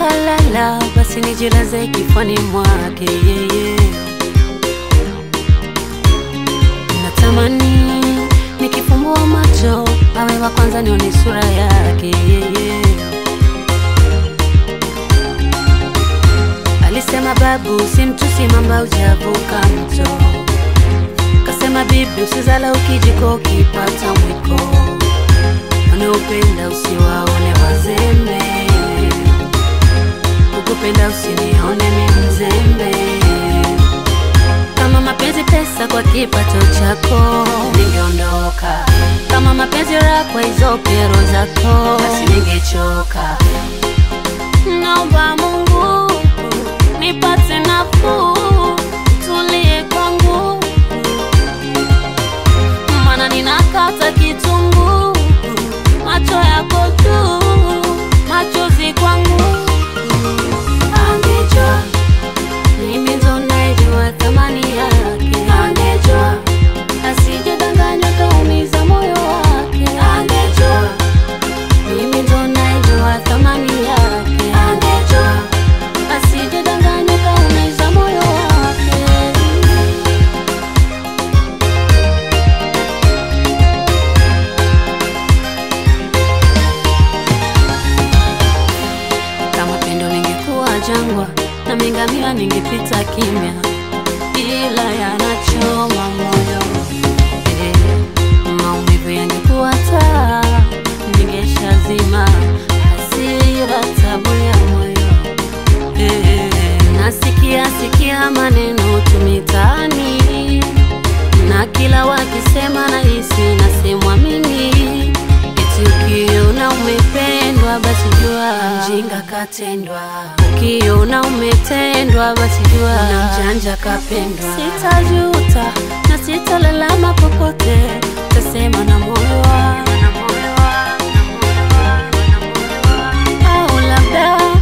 kalala, basi nijilaze kifani mwake yeye. Natamani nikifumbua macho awe wa kwanza nione sura yake yeye. Alisema babu, si mtusi mamba ujavuka mto. Kasema bibi, usizala ukijiko ukipata mwiko. Wanaopenda usiwaone wazembe, ukupenda usinione mi mzembe. Kama mapenzi pesa kwa kipato chako, ningeondoka. Kama mapenzi raha kwa hizo kero zako, basi ningechoka. Naomba Mungu nipate nafuu, tulie kwangu, maana ninakata kitunguu, macho yako tu, machozi kwangu. Angejua mimi ndo naijua thamani yake, angejua asijadanganywa kaumiza moyo wake, angejua mimi ndo naijua thamani yake, angejua asijadanganywa kaumiza moyo wake. Kama pendo lingekuwa jangwa na mingamia ningepita kimya, ila yanachoma moyo eh. Maumivu yangekuwa taa, ningeshazima hasira, tabu ya moyo eh. Nasikia sikia maneno tu mitaani, na kila wakisema nahisi nasemwa mimi eti ukiona umependwa basi jua mjinga katendwa, ukiona umetendwa basi jua na mjanja kapendwa. Sitajuta na sitalalama popote, tasema na moyo wangu au labda